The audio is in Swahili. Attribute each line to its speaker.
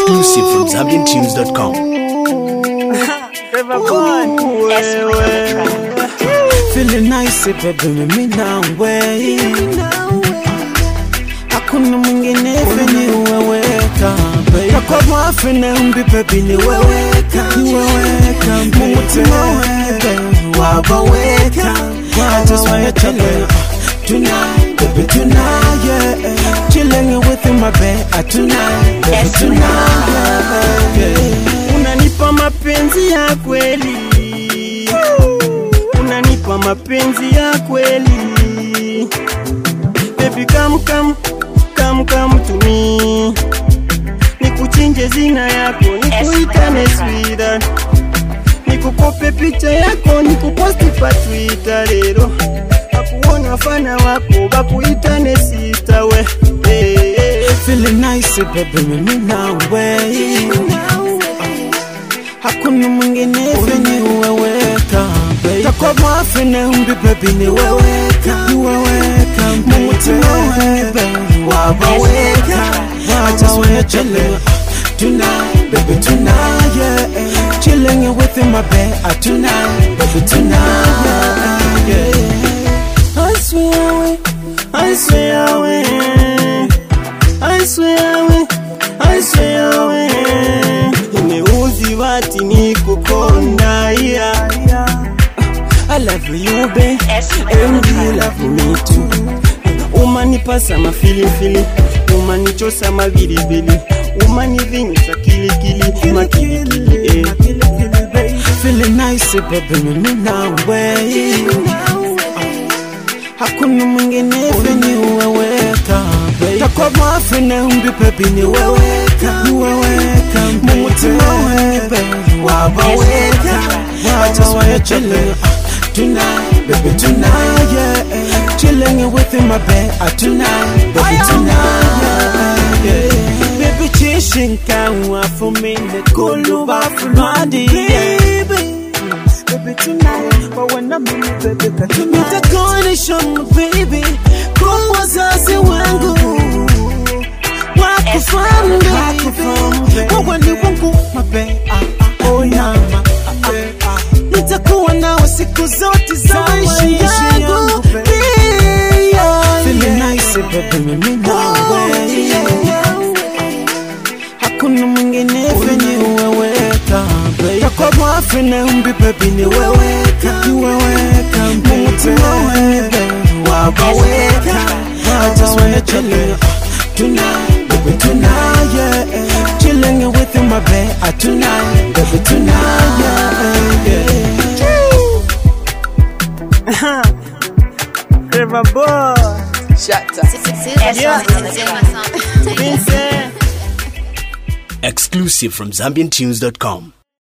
Speaker 1: Exclusive from ZambianTunes.com.
Speaker 2: Feeling nice baby mimi nawe Hakuna mwingine feni uweweka Na kwa mwafe na umbi baby ni weweka Ni weweka Mumutima wewe wabaweka I just wanna tell you Tonight, baby tonight, yeah Chilling with you my bed uh, Tonight, baby tonight, yeah
Speaker 3: unanipa mapenzi ya kweli unanipa mapenzi ya kweli baby come come come come to me nikuchinje zina yako nikuitane swida nikukope picha yako nikuposti pa twitter lero akuona fana wako bakuitane sista we hey, hey.
Speaker 2: Feeling nice baby mimi nawe Hakuna mwingine feni uweweka Takwa mwafe na umbi baby ni weweka Ni weweka Mumutima wewe wabaweka I just wanna chill Tonight, baby tonight, yeah Chilling with you my bed uh, Tonight, baby tonight, yeah
Speaker 3: I swear away, I swear away, I swear away, I swear away. Nimeuzi wati nikukonda yeah, yeah. I love you babe, and you love me too. Umanipasa mafilifili, umanichosa mavilivili, umanivinyisa kilikili, makilikili eh.
Speaker 2: Feeling nice baby mimi nawe Hakuna mwingine feni uweweka Takwa mwafe na umbi baby ni weweka Ni weweka Mumutima wewe wabaweka I just wanna chill Tonight, baby tonight, yeah Chilling with you my bed uh, Tonight, baby tonight, yeah Baby chishinka wafu mine kuluba fulwadi Baby Baby tonight, but when I'm in it, baby katumai Nitakuonesha baby Kwa wazazi wangu Wakufahamu baby Wewe ni wangu mabe ah, ah, oh mama ah, ah, ah. Nitakuwa nawe siku zote za maisha yangu Yeah, Feeling nice baby mimi nawe Hakuna mwingine fenye uweweka Takwa mwafe na umbi baby ni weweka Ni weweka Mumutima wewe wabaweka I just wanna chill Tonight, baby tonight, yeah Chilling with you my bed uh, Tonight, baby tonight, yeah, yeah.
Speaker 3: Clever boy, Vincent.
Speaker 1: Exclusive from ZambianTunes.com.